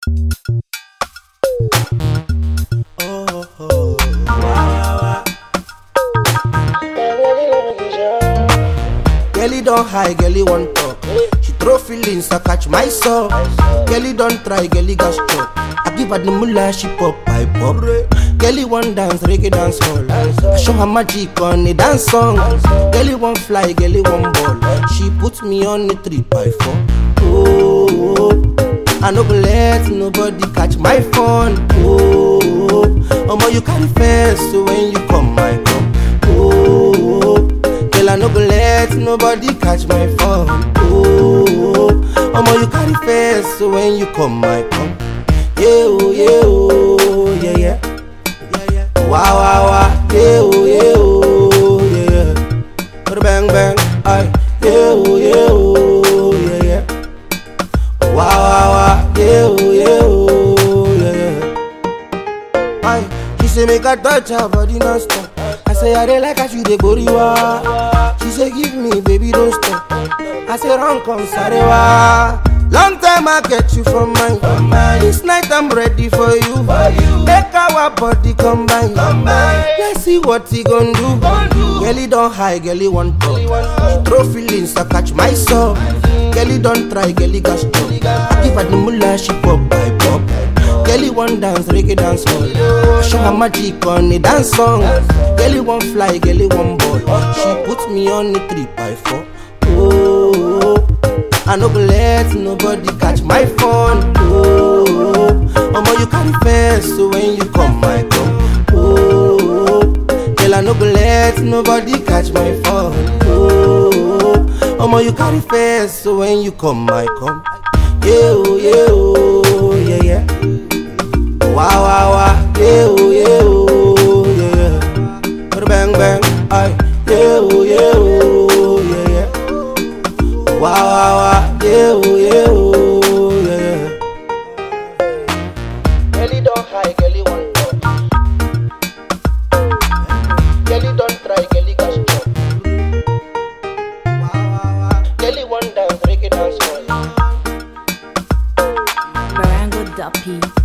Oh, oh, wow, Girlie don't high, girlie want talk. She throw feelings, I catch myself. Girlie don't try, girlie got struck. I give her the mullah, she pop, I pop. Girlie want dance, reggae dance hall. I show her magic on a dance song. Girlie want fly, girlie want ball. She puts me on the three by four. Oh, I no go let nobody catch my phone. Oh, omo you carry fence so when you come, I come. Oh, girl I no go let nobody catch my phone. Oh, omo you carry fence so when you come, I come. Yeah, oh, yeah, oh, yeah, yeah. Yeah, yeah. Wow, wow, wow. Yeah, oh, yeah, oh, yeah, yeah. Bada Bang, bang. Aye. Yeah, oh, yeah, oh, yeah, yeah. Wow, wow, wow. Yeah, oh, yeah, oh, yeah, yeah. Aye. She say make I touch her body non-stop. I say I dey like how she dey goriwa. She say give me, baby, don't stop. I say run come sarewa. Long time I get you from mine. This night I'm ready for you. Make our body combine. Let's see what he gon' do. Girlie don't high, girlie want talk. She throw feelings, I catch myself. Girlie don't try, girlie got struck. I give her the mullah, she pop, I pop. Girlie want dance, reggae dance hall. I show her magic on a dance song. Girlie want fly, girlie want ball. She puts me on the three by four. Oh, I no go let nobody catch my phone. Oh, omo you carry fence, so when you come, I come. Oh, girl I no go let nobody catch my phone. Oh, omo you carry fence, so when you come, I come. Yeah, oh, yeah, oh, yeah, yeah. Wow, wow, wow. Yeah, oh, yeah, oh, yeah, yeah. Bada Bang, bang. Aye. Yeah, oh, yeah, oh, yeah, yeah. Wow, wow, wow. Yeah, oh, yeah, oh, yeah, yeah. Girlie don't high, girlie want talk. Girlie don't try, girlie got struck. Wow, wow, wow. Girlie want dance, reggae dance hall. Barango Duppy.